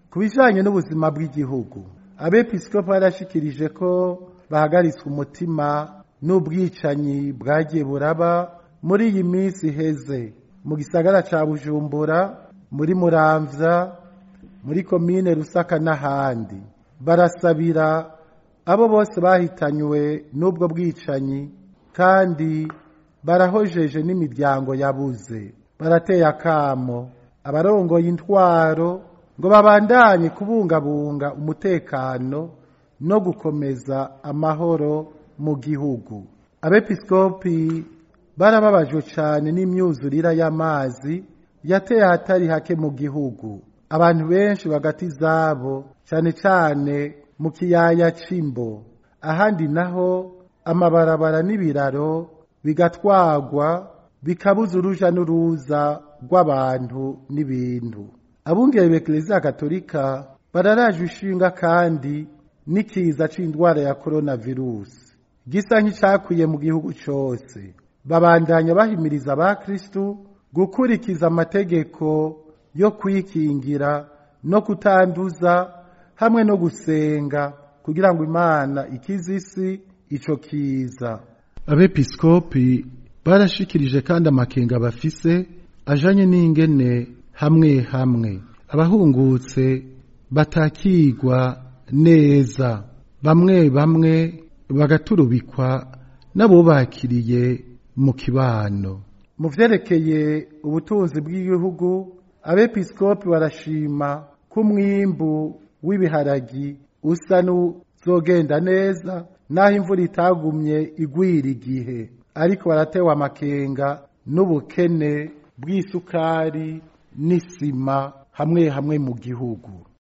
ku bijanye n'ubuzima bw'igihugu abepiskopi barashikirije ko bahagaritswe umutima n'ubwicanyi bwagiye buraba muri iyi minsi iheze mu gisagara ca bujumbura muri muramvya muri komine rusaka n'ahandi barasabira abo bose bahitanywe n'ubwo bwicanyi kandi barahojeje n'imiryango yabuze barateye akamo abarongoye intwaro ngo babandanye kubungabunga umutekano no gukomeza amahoro mu gihugu abepiskopi barababajwe cyane n'imyuzurira y'amazi yateye ahatari hake mu gihugu abantu benshi bagati zabo cyane cyane mu kiyaya c'imbo ahandi naho amabarabara n'ibiraro bigatwagwa bikabuza uruja n'uruza rw'abantu n'ibintu abungere b'eklezia katolika bararajwe ishinga kandi n'ikiza c'indwara ya coronavirus gisa nk'icakwiye mu gihugu cose babandanya bahimiriza abakristu gukurikiza amategeko yo kwikingira no kutanduza hamwe no gusenga kugira ngo imana ikize isi ico kiza abepiskopi barashikirije kandi amakenga bafise ajanye n'ingene hamwe hamwe abahungutse batakigwa neza bamwe bamwe bagaturubikwa n'abubakiriye mu kibano mu vyerekeye ubutunzi bw'igihugu abepiskopi barashima ko umwimbu w'ibiharagi usa n'uzogenda neza naho imvura itagumye igwira igihe ariko baratewe amakenga n'ubukene bw'isukari n'isima hamwe hamwe mu gihugu